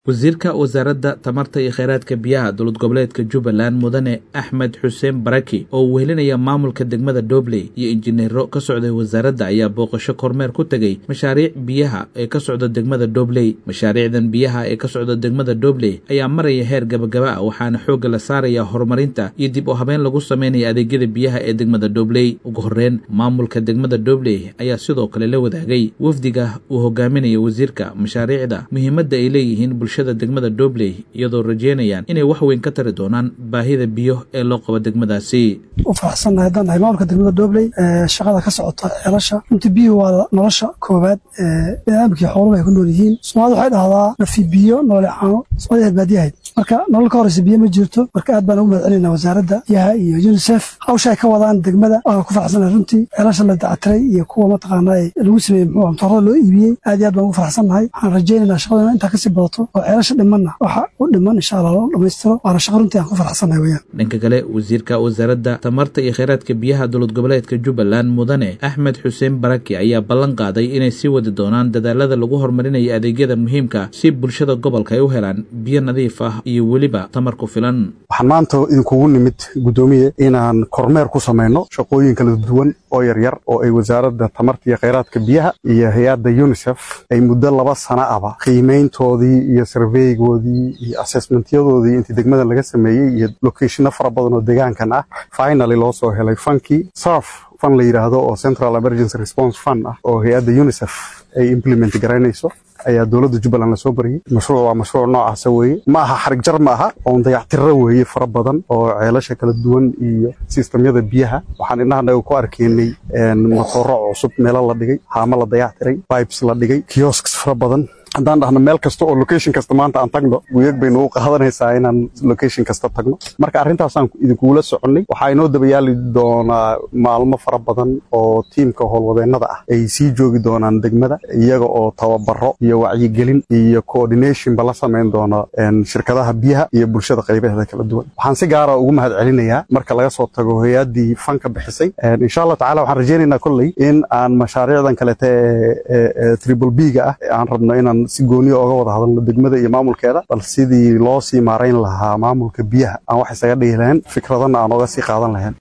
wasiirka wasaaradda tamarta iyo kheyraadka biyaha dowlad goboleedka jubbaland mudane axmed xuseen baraki oo uu wehelinaya maamulka degmada dobley iyo injineero ka socday wasaaradda ayaa booqasho kormeer ku tegey mashaariic biyaha ee ka socda degmada dobley mashaariicdan biyaha ee ka socda degmada dobley ayaa maraya heer gabagaba ah waxaana xoogga la saaraya horumarinta iyo dib u habeyn lagu sameynaya adeegyada biyaha ee degmada dobley ugu horreyn maamulka degmada dobley ayaa sidoo kale la wadaagay wafdiga uu hogaaminaya wasiirka mashaariicda muhiimadda ay leeyihiin bulshada degmada dobley iyadoo rajeynayaan inay wax weyn ka tari doonaan baahida biyo ee loo qabo degmadaasi u faraxsannahay haddaan nahay maamulka degmada dobley shaqada ka socota ceelasha runtii biyuhu waa nolosha koowaad ee biniaadamkii xooluhu ay ku nool yihiin soomaalida waxay dhahdaa nafi biyo nolole caano soomaalida aad baadiyahayd marka nolol ka horeysa biyo ma jirto marka aad baan ugu mahad celinaa wasaaradda biyaha iyo unisef hawsha ay ka wadaan degmada waan ku faraxsannahay runtii ceelasha la dacatiray iyo kuwa mataqaana lagu sameeyey muxuu matoorada loo iibiyey aad iyo aad baan ugu faraxsannahay waxaan rajaynaynaa shaqadana intaa kasii badato oo ceelasha dhimanna waxa u dhiman insha allah loo dhammaystiro waana shaqa runtii aan ku faraxsannahay weyaan dhanka kale wasiirka wasaaradda tamarta iyo kheyraadka biyaha dowlad goboleedka jubbaland mudane axmed xuseen baraki ayaa ballan qaaday inay sii wadi doonaan dadaalada lagu horumarinayo adeegyada muhiimka si bulshada gobolka ay u helaan biyo nadiif ah iyo weliba tamar ku filan waxaan maanta idinkugu nimid guddoomiye inaan kormeer ku samayno shaqooyin kala duwan oo yaryar oo ay wasaaradda tamarta iyo kheyraadka biyaha iyo hay-adda unisef ay muddo laba sana aba qiimayntoodii iyo sarveygoodii iyo assessmentyadoodii intii degmada laga sameeyey iyo locationno fara badan oo deegaankan ah finally loo soo helay fankii sarf fan la yidhaahdo oo central emergency response fund ah oo hay-adda unisef ay implement garaynayso ayaa dowladda jubbaland lasoo bariyey mashruuc waa mashruuc noocaasa weeye ma aha xarig jar ma aha oon dayactirro weeye fara badan oo ceelasha kala duwan iyo sistamyada biyaha waxaan indhahanaga ku arkaynay matooro cusub meelo la dhigay haamo la dayactiray pipes la dhigay kiosks fara badan haddaan dhahno meel kasta oo location kasta maanta aan tagno wiyag baynu u qaadanaysaa inaan location kasta tagno marka arrintaasaan idinkugula soconnay waxaa inoo dabayaali doonaa maalmo fara badan oo tiimka howlwadeennada ah ay sii joogi doonaan degmada iyaga oo tababaro iyo wacyigelin iyo coordinationba la samayn doono shirkadaha biyaha iyo bulshada qaybaheeda kala duwan waxaan si gaara ugu mahad celinayaa marka laga soo tago hay-addii fanka bixisay insha allah tacala waxaan rajaynaynaa kolley in aan mashaariicdan kalete ee triple b ga ah aan rabno inaan si gooniya oga wada hadalno degmada iyo maamulkeeda bal sidii loo sii maarayn lahaa maamulka biyaha aan wax isaga dhihi lahayn fikradana aan oga sii qaadan lahayn